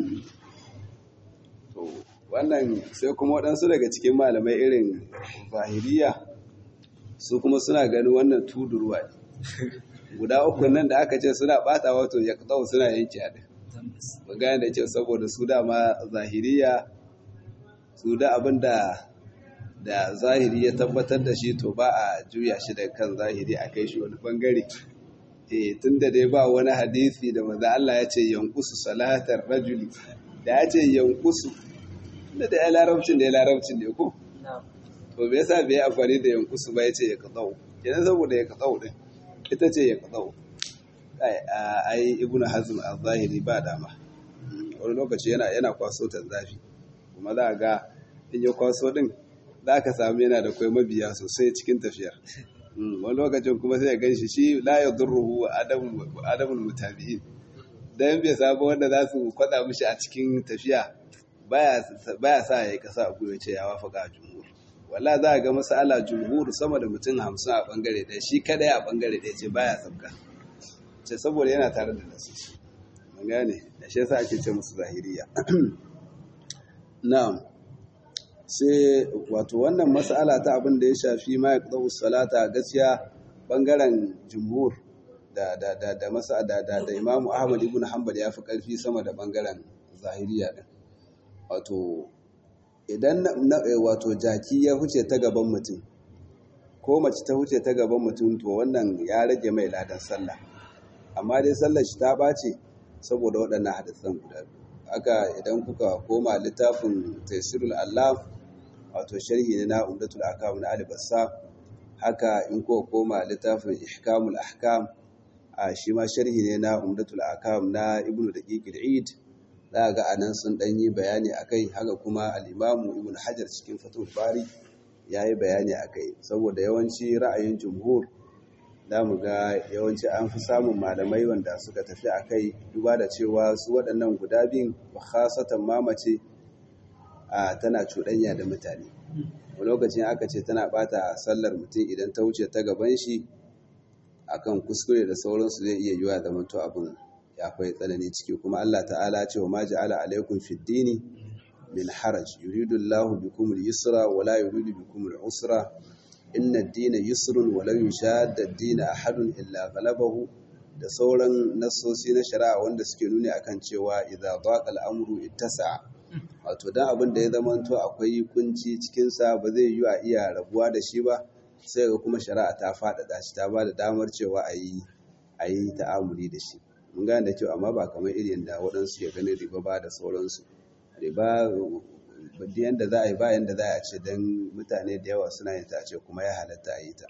to wannan sai kuma waɗansu daga cikin malamai irin zahiriya su kuma suna ganin wannan tudurwa ne guda uku nan da aka ce suna bata wato ya kawo suna yanke a ɗin magana da ce saboda su dama zahiriya su da abin da da zahiri ya tabbatar da shi to ba a juya shi da kan zahiri a kai shi wani bangare eh tun da dai ba wani hadisi da maza Allah ya ce yankusu salatar rajuli da ya ce yankusu da da ya larabcin da ya larabcin ne ko to me yasa bai amfani da yankusu ba yace ya kadau kenan saboda ya kadau din ita ce ya kadau ai ai ibnu hazm az-zahiri ba dama wani lokaci yana yana kwaso ta zafi kuma za ga in ya kwaso din za ka samu yana da kai mabiya sosai cikin tafiyar wani lokacin kuma sai ya ganshi shi la yadurruhu adamul adamul mutabi'in dan bai samu wanda za su kwada mishi a cikin tafiya baya baya sa yayi kasa a goyo ce ya wafaka jumhur walla za a ga masala jumhur sama da mutum hamsin a bangare ɗaya shi kadai a bangare ɗaya ce baya sabka ce saboda yana tare da nasu mun gane da shi yasa ake ce musu zahiriya na'am sai wato wannan mas'ala ta abin da ya shafi ma yaqdu salata gaskiya bangaren jumhur da da da da masa da da, da Imam Ahmad ibn Hanbal ya fi karfi sama da bangaren zahiriya din wato idan wato jaki ya huce ta gaban mutum ko mace ta huce ta gaban mutum to wannan ya rage mai ladan sallah amma dai sallar shi ta ɓace saboda waɗannan hadisan guda biyu haka idan kuka koma littafin taisirul allah wato sharhi ne na umdatul ahkam na albassa haka in kuka koma littafin ihkamul ahkam a shi ma sharhi ne na umdatul ahkam na ibnu daqiq al-eid za ga anan sun dan yi bayani akai haka kuma al-imamu ibnu hajar cikin fatul bari yayi bayani akai saboda yawanci ra'ayin jumhur za mu ga yawanci an fi samun malamai wanda suka tafi a kai duba da cewa su waɗannan guda biyun ba khasatan mamace a tana cuɗanya da mutane a lokacin aka ce tana ɓata sallar mutum idan ta wuce ta gaban shi akan kuskure da sauransu zai iya yiwa da manto abin ya fai tsanani ciki kuma Allah ta'ala ce wa ma ja'ala alaikum fid dini min haraj yuridu Allahu bikum al-yusra wa la yuridu bikum al-usra inna ad-dina yusrun wa lan yushadda ad-dina ahadun illa ghalabahu da sauran nassosi na shari'a wanda suke nuni akan cewa idza daqa al-amru ittasa'a wato dan abin da ya zamanto akwai kunci cikin sa ba zai yi a iya rabuwa da shi ba sai ga kuma shari'a ta faɗaɗa shi ta ba da damar cewa a yi a yi ta'amuli da shi mun gane da kyau amma ba kamar irin da waɗansu ya ganin riba ba da sauransu ba yanda za a yi ba yanda za a ce don mutane da yawa suna yin ta ce kuma ya halatta a yi ta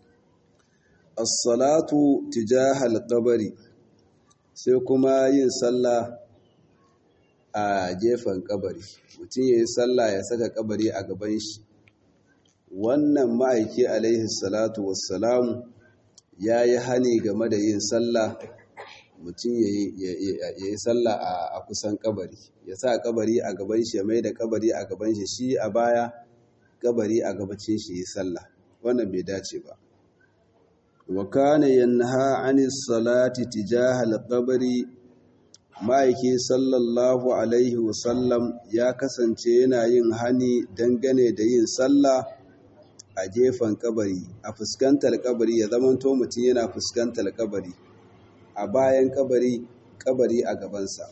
as-salatu tijahal qabri sai kuma yin sallah a gefen kabari mutum ya yi sallah ya saka kabari a gaban shi wannan ma'aiki alaihi salatu wassalamu ya yi hani game da yin sallah mutum ya yi sallah a kusan kabari ya sa kabari a gaban shi ya mai da kabari a gaban shi shi a baya kabari a gabacin shi yi sallah wannan bai dace ba wa kana yanha anis salati tijahal qabri ma'aiki sallallahu alaihi wasallam ya kasance yana yin hani dangane da yin sallah a gefen kabari a fuskantar kabari ya zamanto mutum yana fuskantar kabari a bayan kabari kabari a gabansa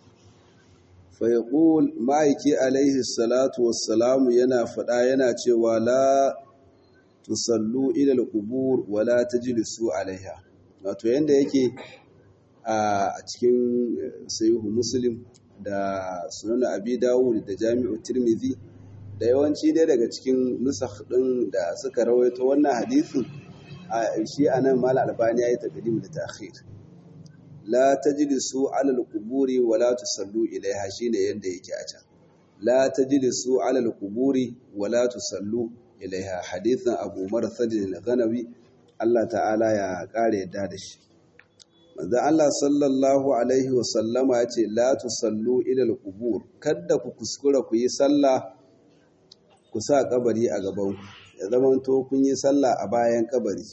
faiƙul ma'aiki alaihi salatu wassalamu yana faɗa yana cewa la tusallu ilal qubur wala tajlisu alaiha wato yanda yake a cikin sahihu muslim da sunan abi dawud da jami'u tirmidhi da yawanci dai daga cikin nusakh din da suka rawaito wannan hadisin shi anan mal albani yayi taqdim da ta'khir la tajlisu ala al-quburi wa la tusallu ilaiha shine yanda yake a can la tajlisu ala al-quburi wa la tusallu ilaiha hadithan abu marsad al-ghanawi Allah ta'ala ya kare yadda da shi manzo Allah sallallahu alaihi wa sallama yace la tusallu ila al-qubur kada ku kuskura ku yi sallah ku sa kabari a gaban ku ya zamanto kun yi sallah a bayan kabari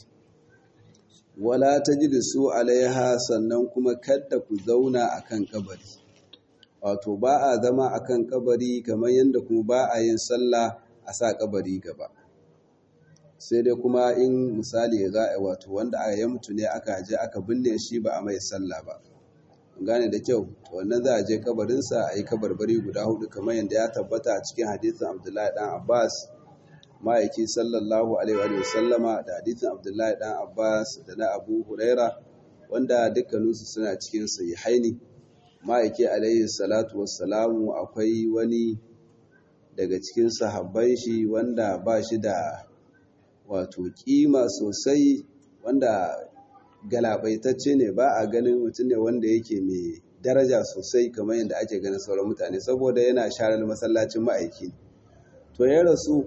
wala tajlisu alaiha sannan kuma kada ku zauna akan kabari wato ba a zama akan kabari kamar yadda kuma ba a yin sallah a sa kabari gaba sai dai kuma in misali za a wato wanda aka yi mutu ne aka je aka binne shi ba a mai sallah ba gane da kyau wannan za a je kabarinsa a yi kabarbari guda hudu kamar yadda ya tabbata a cikin hadisin abdullahi dan abbas ma'aiki sallallahu alaihi wa sallama da hadisin abdullahi dan abbas da na abu huraira wanda dukkaninsu suna cikin sahihaini ma'aiki alaihi salatu wassalamu akwai wani daga cikin sahabban shi wanda ba shi da wato kima sosai wanda galabaitacce ne ba a ganin mutum ne wanda yake mai daraja sosai kamar yadda ake ganin sauran mutane saboda yana sharar masallacin ma'aiki to ya rasu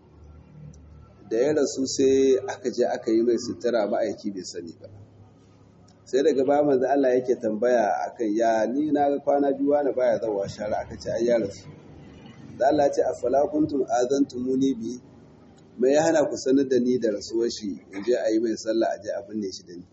da ya rasu sai aka je aka yi mai sutura ma'aiki bai sani ba sai daga ba manzo Allah yake tambaya akan ya ni na ga kwana biyu wani baya zawa shara aka ce ai ya rasu da Allah ya ce afala kuntum azantumuni bi mai ya hana ku sanar da ni da rasuwar shi in je a yi mai sallah a je a binne shi da ni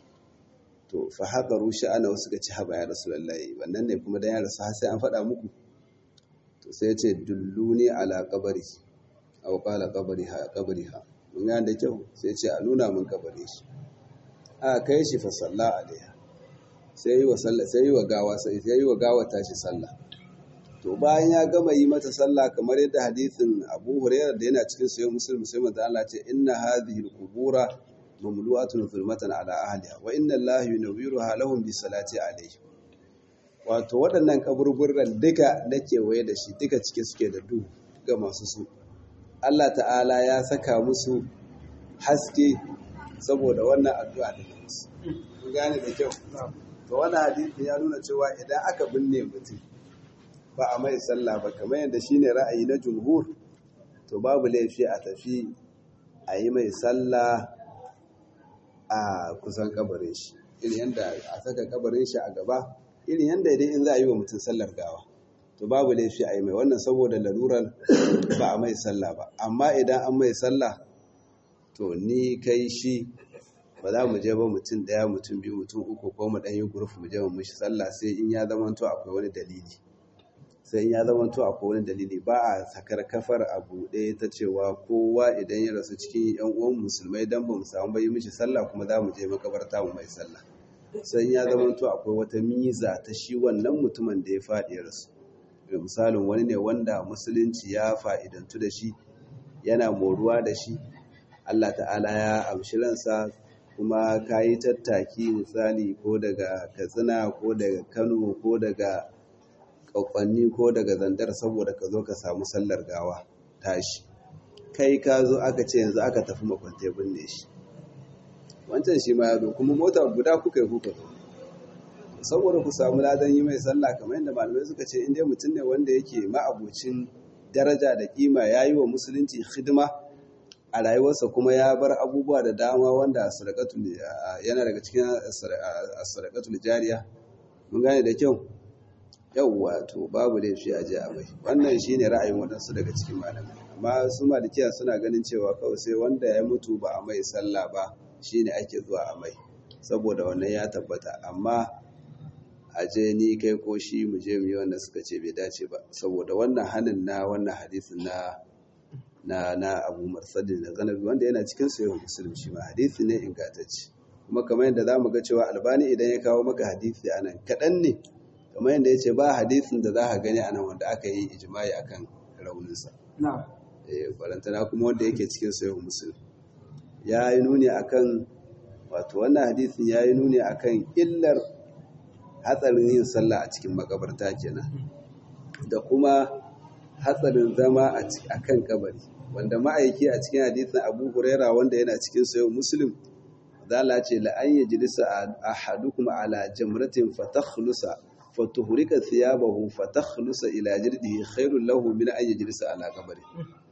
to fa haka rushe ana wasu ga ci haba ya rasulullahi wannan ne kuma dan ya rasu har sai an faɗa muku to sai ya ce dulluni ala qabri aw qala qabriha qabriha mun ga da kyau sai ya ce a nuna mun kabari shi a kai shi fa salla alaiha sai yi wa sallah sai yi wa gawa sai yi wa gawa tashi sallah to bayan ya gama yi mata sallah kamar yadda hadisin Abu Hurairah da yana cikin sahih Muslim sai manzo Allah ce inna hadhihi al-qubura mamlu'atun zulmatan ala ahliha wa inna Allah yunawwiruha lahum bi salati alayhi wato waɗannan kaburburran duka na kewaye da shi duka cike suke da duhu ga masu su Allah ta'ala ya saka musu haske saboda wannan addu'a da musu ku gane da kyau to wannan hadisi ya nuna cewa idan aka binne mutum ba a mai sallah ba kamar yadda shine ra'ayi na jumhur to babu laifi a tafi a yi mai sallah a kusan kabarin shi irin yadda a saka kabarin shi a gaba irin yadda idan in za a yi wa mutum sallar gawa to babu laifi a yi mai wannan saboda lalurar ba a mai sallah ba amma idan an mai sallah to ni kai shi ba za mu je ba mutum daya mutum biyu mutum uku ko mu ɗan yi guruf mu je mu mishi sallah sai in ya zama to akwai wani dalili sai ya zama to akwai wani dalili ba a sakar kafar a buɗe ta cewa kowa idan ya rasu cikin yan uwan musulmai dan ba mu samu bai mishi sallah kuma za mu je makabarta mu mai sallah sai ya zama to akwai wata miza ta shi wannan mutumin da ya faɗi ya rasu misalin wani ne wanda musulunci ya fa'idantu da shi yana moruwa da shi Allah ta'ala ya amshi ransa kuma ka yi tattaki misali ko daga katsina ko daga kano ko daga ƙwaƙwanni ko daga zandar saboda ka zo ka samu sallar gawa tashi kai ka zo aka ce yanzu aka tafi makwantai binne shi wancan shi ma ya zo kuma mota guda kuka yi kuka zo saboda ku samu ladan yi mai sallah kamar yadda malamai suka ce inda mutum ne wanda yake ma'abucin daraja da kima ya yi wa musulunci hidima a rayuwarsa kuma ya bar abubuwa da dama wanda yana daga cikin sadaqatul jariya mun gane da kyau yauwa to babu laifi a je a mai wannan shine ra'ayin waɗansu daga cikin malamai amma su malikiya suna ganin cewa kawai sai wanda ya mutu ba a mai sallah ba shine ake zuwa a mai saboda wannan ya tabbata amma a je ni kai ko shi mu je mu yi wanda suka ce bai dace ba saboda wannan hannun na wannan hadisin na na na Abu Marsadin da Ganabi wanda yana cikin sahih Muslim shi ma hadisi ne ingantacce kuma kamar yadda zamu ga cewa Albani idan ya kawo maka hadisi anan kadan ne kamar yadda yace ba hadisin da za ka gani anan wanda aka yi ijma'i akan raunin sa na'am eh barantana kuma wanda yake cikin sahih Muslim ya yi nuni akan wato wannan hadisin ya yi nuni akan illar hatsarin yin sallah a cikin makabarta kenan da kuma hatsarin zama a kan kabari wanda ma'aiki a cikin hadisin abu huraira wanda yana cikin sayo muslim zala ce la'an ya jilisa a hadukum ala jamratin fatakhlusa fatuhurika thiyabahu fatakhlusa ila jirdihi khairul lahu min an yajlisa ala kabari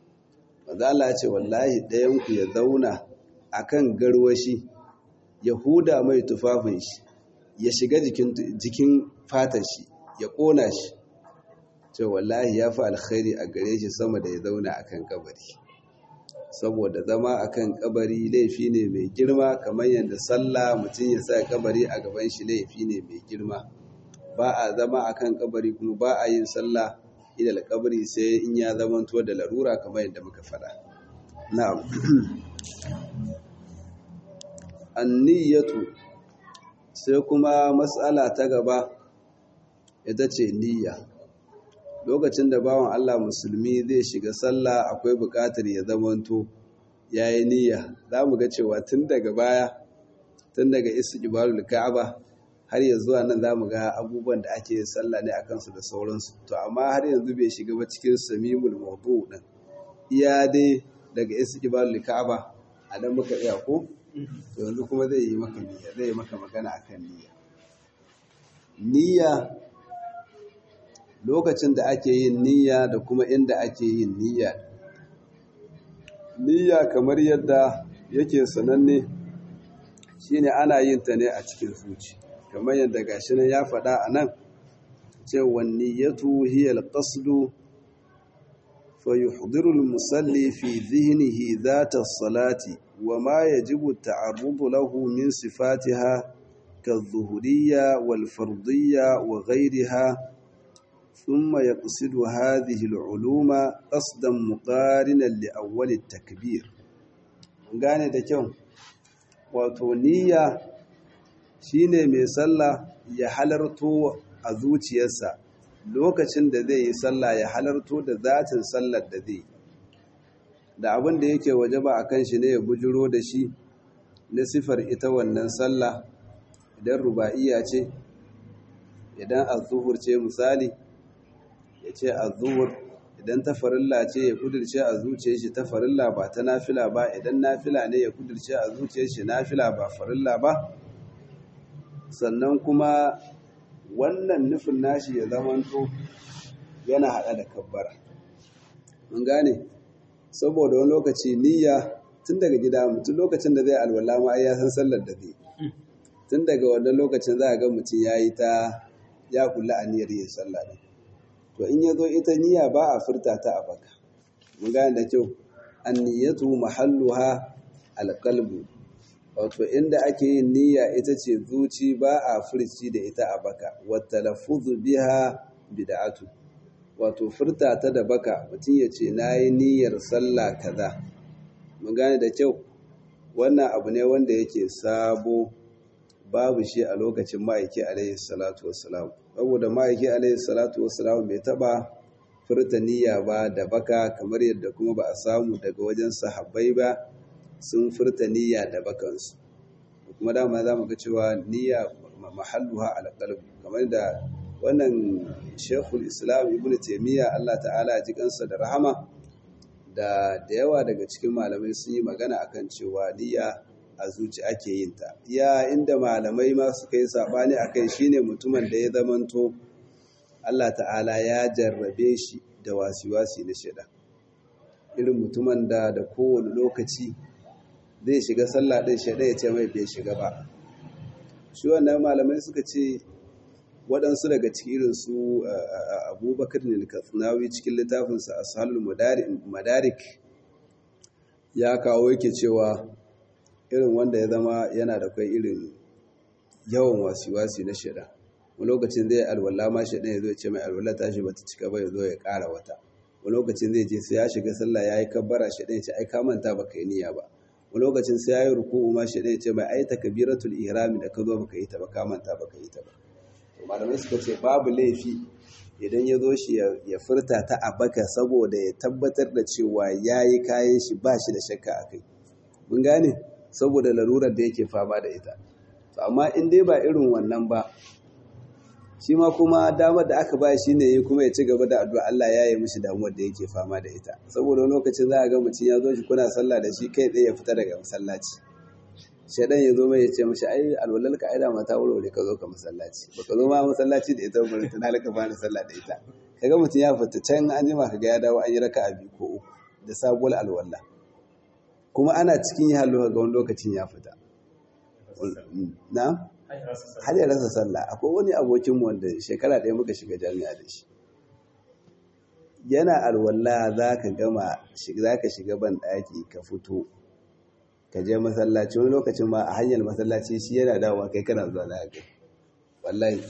zala ce wallahi ɗayan ku ya zauna akan garwashi ya huda mai tufafin shi ya shiga jikin fatan shi ya ƙona shi ce wallahi ya fi alkhairi a gare shi sama da ya zauna a kan kabari saboda zama a kan kabari laifi ne mai girma kamar yadda sallah mutum ya sa kabari a gaban shi laifi ne mai girma ba a zama a kan kabari kuma ba a yin sallah idal kabari sai in ya zamanto da larura kamar yadda muka faɗa na'am anniyatu sai kuma matsala ta gaba ita ce niyya lokacin da bawan Allah musulmi zai shiga sallah akwai buƙatar ya zamanto ya yi niyya za mu ga cewa tun daga baya tun daga istiqbalul ka'aba har ya zuwa nan za mu ga abubuwan da ake sallah ne a kansu da sauransu to amma har yanzu bai shiga ba cikin samimul mawdu din iya dai daga istiqbalul ka'aba a dan muka iya ko to yanzu kuma zai yi maka niyya zai yi maka magana akan niyya niyya lokacin da ake yin niyya da kuma inda ake yin niyya niyya kamar yadda yake sananne shine ana yin ta ne a cikin zuci kamar yadda gashi nan ya faɗa a nan cewa niyyatu hiya al-qasdu fa yuhdiru al-musalli fi dhihnihi dhata as-salati wa ma yajibu at-ta'arrudu lahu min sifatiha كالظهرية والفرضية وغيرها ثم يقصد هذه العلوم قصدا مقارنا لأول التكبير gane da kyau wato niyya shine mai sallah ya halarto a zuciyarsa lokacin da zai yi sallah ya halarto da zatin sallar da zai da abin da yake wajaba a kan shi ne ya bujiro da shi na sifar ita wannan sallah idan ruba'iya ce idan azuhur ce misali ya ce azuhur idan ta farilla ce ya kudirce a zuciyar shi ta farilla ba ta nafila ba idan nafila ne ya kudirce a zuciyar shi nafila ba farilla ba sannan kuma wannan nufin nashi ya zamanto yana haɗa da kabbara mun gane saboda wani lokaci niyya tun daga gida mutum lokacin da zai alwala ma ya san sallar da zai tun daga wannan lokacin za a ga mutum ya yi ta ya kula a niyyar yin sallah ne to in ya zo ita niyya ba a furta ta a baka mun gane da kyau an niyyatu mahalluha alqalbu wato inda ake yin niyya ita ce zuci ba a furci da ita a baka wa talaffuzu biha bid'atu wato furta ta da baka mutum ya ce nayi niyyar sallah kaza mun gane da kyau wannan abu ne wanda yake sabo babu shi a lokacin ma'aiki alaihi salatu wassalam saboda ma'aiki alaihi salatu wassalam bai taba furta niyya ba da baka kamar yadda kuma ba a samu daga wajen sahabbai ba sun furta niyya da bakansu kuma dama za mu ga cewa niyya mahalluha alqalb kamar da wannan shekul islam ibn taimiyya allah ta'ala ji kansa da rahama da da yawa daga cikin malamai sun yi magana akan cewa niyya a zuci ake yin ta iya inda malamai ma suka yi sabani akai shine mutumin da ya zamanto allah ta'ala ya jarrabe shi da wasi-wasi na shida irin mutumin da da kowane lokaci zai shiga sallah ɗin shaɗa ya ce mai bai shiga ba shi wannan malamai suka ce waɗansu daga cikin irin su abubakar ne katsinawi cikin littafinsa a sahalul madarik ya kawo yake cewa irin wanda ya zama yana da kai irin yawan wasi-wasi na shida wani lokacin zai alwala ma shaɗa ya zo ce mai alwala tashi bata cika ba ya zo ya ƙara wata wani lokacin zai je sai ya shiga sallah ya yi kabbara shaɗa ya ce ai ka manta baka yi niyya ba wani lokacin sai ya yi ruku'u ma shaɗa ya ce mai ai takbiratul ihrami da ka zo baka yi ta ba ka manta baka yi ta ba to malamai suka ce babu laifi idan ya zo shi ya furta ta a baka saboda ya tabbatar da cewa ya yi kayan shi ba shi da shakka a kai mun gane saboda larurar da yake fama da ita to amma in dai ba irin wannan ba shi ma kuma damar da aka ba shi ne kuma ya ci gaba da addu'a Allah ya yi mishi damuwar da yake fama da ita saboda wani lokacin za a ga mutum ya zo shi kuna sallah da shi kai tsaye ya fita daga masallaci shaidan ya zo mai ya ce mishi ai alwalal ka aida mata wurare ka zo ka masallaci baka zo ma masallaci da ita bari tana laka fara sallah da ita kaga mutum ya fita can an jima kaga ya dawo an yi raka a biyu ko uku da sabuwar alwala kuma ana cikin yi hallo ga wani lokacin ya fita na har ya rasa sallah akwai wani abokinmu wanda shekara ɗaya muka shiga jami'a da shi yana alwala za ka gama za ka shiga ban ɗaki ka fito ka je masallaci wani lokacin ma a hanyar masallaci shi yana dawowa kai kana zuwa za ka wallahi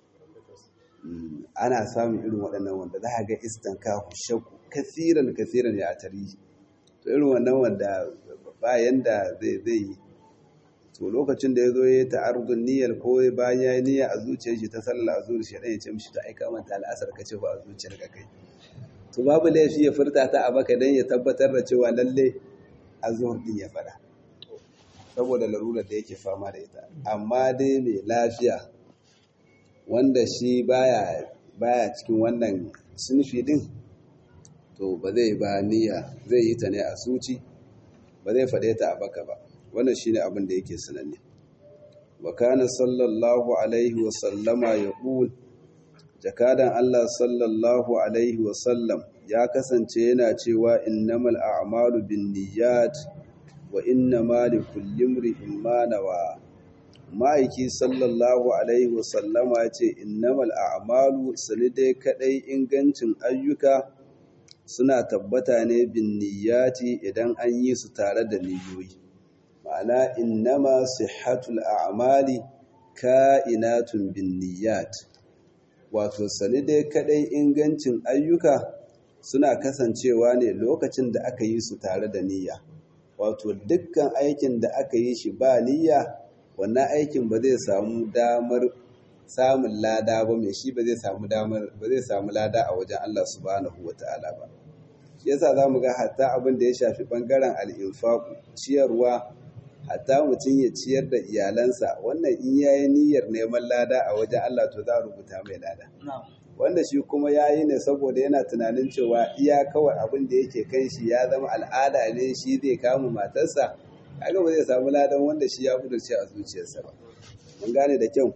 ana samun irin waɗannan wanda za ka ga istan ku shakku kasiran kasiran ya a tarihi to irin wannan wanda ba yanda zai zai yi to lokacin da ya zo ya yi ta'arudun niyyar ko bayan ya yi niyya a zuciyar shi ta sallah a zuciyar shi ya ce mishi ta aika manta al'asar ka ce ba a zuciyar ka kai to babu laifi ya furta ta a baka dan ya tabbatar da cewa lalle a zuhur din ya fada saboda larurar da yake fama da ita amma dai mai lafiya wanda shi baya baya cikin wannan sunfi din to ba zai ba niyya zai yi ta ne a suci ba zai faɗe ta a baka ba wannan shine abin da yake sananne wa kana sallallahu alaihi wa sallama yaqul jakadan Allah sallallahu alaihi wa sallam ya kasance yana cewa innamal a'malu binniyat wa innama likulli imrin ma nawa ma'aiki sallallahu alaihi wa sallama ya ce innamal a'malu dai kadai ingancin ayyuka suna tabbata ne binniyati idan an yi su tare da niyoyi ma'ana innama sihhatul a'mali ka'inatun binniyat wato sani dai kadai ingancin ayyuka suna kasancewa ne lokacin da aka yi su tare da niyya wato dukkan aikin da aka yi shi ba niyya wannan aikin ba zai samu damar samun lada ba mai shi ba zai samu damar ba zai samu lada a wajen Allah subhanahu wata'ala ba shi yasa zamu ga hatta abin da ya shafi bangaren al-infaq ciyarwa hatta mutum ya ciyar da iyalansa wannan in yayi niyyar neman lada a wajen Allah to za a rubuta mai lada wanda shi kuma ya yi ne saboda yana tunanin cewa iya kawai abin da yake kan shi ya zama al'ada ne shi zai kama matarsa kaga ba zai samu ladan wanda shi ya kudurce a zuciyarsa ba mun gane da kyau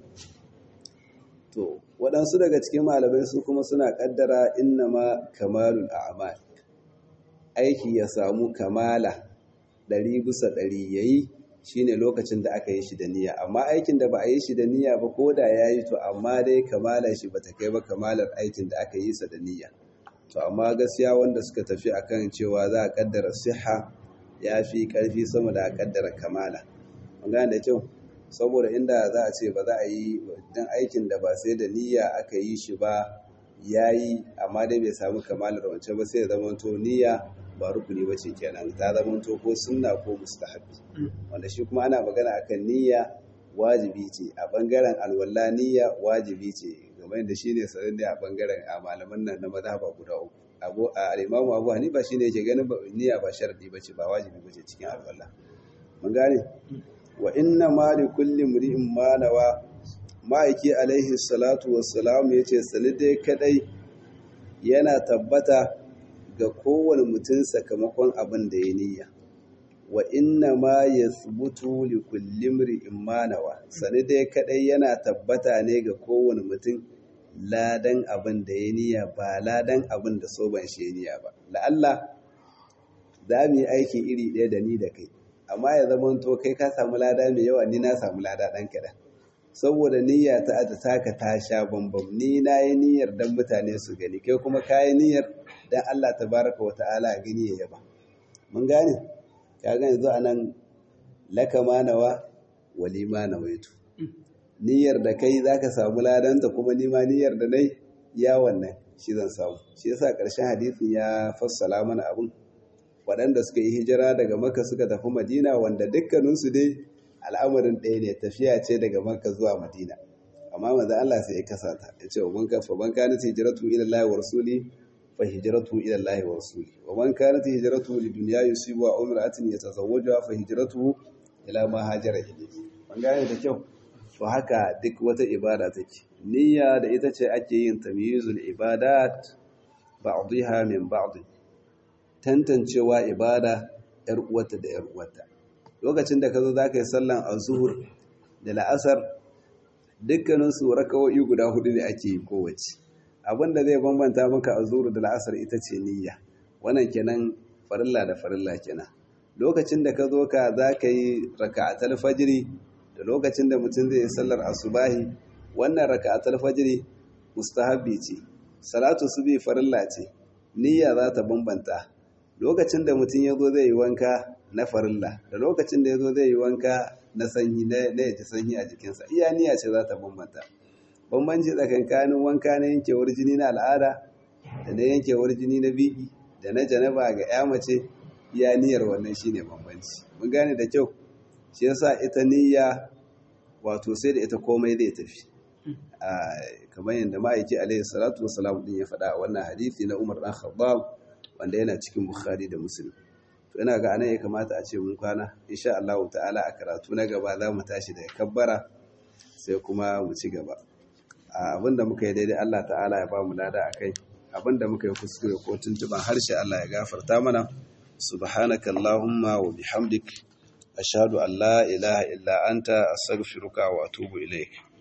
to waɗansu daga cikin malamai su kuma suna ƙaddara innama kamalul a'mal aiki ya samu kamala ɗari bisa ɗari ya yi shi ne lokacin da aka yi shi da niyya amma aikin da ba a yi shi da niyya ba ko da ya yi to amma dai kamala shi ba ta kai ba kamalar aikin da aka yi sa da niyya to amma gaskiya wanda suka tafi akan cewa za a kaddara siha ya fi ƙarfi sama da a kaddara kamala mun gane da kyau saboda inda za a ce ba za a yi dan aikin da ba sai da niyya aka yi shi ba ya yi amma dai bai samu kamalar wancan ba sai ya zama to niyya ba rukuni ba ce kenan ta zama to ko sunna ko mustahabi wanda shi kuma ana magana akan niyya wajibi ce a bangaren alwala niyya wajibi ce game da shine sanin a bangaren a malaman nan na mazhaba guda uku abu al-imamu abu hanifa shine yake ganin niyya ba sharadi bace ba wajibi bace cikin alwala mun gane wa inna ma li kulli mri'in ma nawa ma'aiki alaihi salatu wassalam ya ce sani dai kadai yana tabbata ga kowane mutum sakamakon abin da ya niyya wa inna ma ya tsubutu li kullim ri'in manawa sani dai kadai yana tabbata ne ga kowane mutum ladan abin da ya niyya ba ladan abin da so ban shi niyya ba la'alla za mu yi aiki iri ɗaya da ni da kai amma ya zama to kai ka samu lada mai yawa ni na samu lada ɗan kaɗan saboda niyya ta ta taka ta sha bambam ni na yi niyyar dan mutane su gani kai kuma ka yi niyyar dan Allah tabaraka wa ta'ala gani ya yaba mun gane ka ga yanzu anan laka manawa walima nawaitu niyyar da kai zaka samu ladanta kuma ni ma niyyar da nai ya wannan shi zan samu shi yasa ƙarshen hadisin ya fassala mana abun waɗanda suka yi hijira daga maka suka tafi madina wanda dukkaninsu dai al'amarin ɗaya ne tafiya ce daga maka zuwa madina amma manzo Allah sai ya kasa ta ya ce wa man kafa man kana hijratu ila Allah wa rasuli fa hijratu ila Allah wa rasuli wa man kana hijratu li dunya yusibu wa umratin yatazawwaju fa hijratu ila ma hajara ilayhi man gane da kyau to haka duk wata ibada take niyya da ita ce ake yin tamyizul ibadat ba'dha min ba'd tantancewa ibada ‘yar uwata da ‘yar uwata. Lokacin da ka zo za ka yi sallan a zuhur da la'asar dukkaninsu raka'o'i guda hudu ne ake yi kowace. Abin da zai bambanta maka a zuhur da la'asar ita ce niyya. Wannan kenan farilla da farilla kenan. Lokacin da ka zo ka za ka yi raka'atul fajiri da lokacin da mutum zai yi sallar asubahi wannan raka'atul fajiri mustahabbi ce. Salatu subi farilla ce. Niyya za ta bambanta lokacin da mutum ya zo zai yi wanka na farilla da lokacin da ya zo zai yi wanka na sanyi na ya ji sanyi a jikinsa iya niyya ce za ta bambanta bambanci tsakankanin wanka na yankewar jini na al'ada da na yankewar jini na biki da na janaba ga ya mace iya niyyar wannan shine bambanci mun gane da kyau shi yasa ita niyya wato sai da ita komai zai tafi kamar yadda ma'aiki alaihi salatu wasalam din ya faɗa a wannan hadisi na Umar dan Khattab wanda yana cikin Bukhari da Muslim to ina ga anan ya kamata a ce mun kwana insha Allah ta'ala a karatu na gaba za mu tashi daga kabbara sai kuma mu ci gaba abinda muka yi daidai Allah ta'ala ya ba mu lada akai abinda muka yi kuskure ko tuntuban harshe Allah ya gafarta mana subhanaka allahumma wa bihamdik ashhadu an la ilaha illa anta astaghfiruka wa atubu ilaik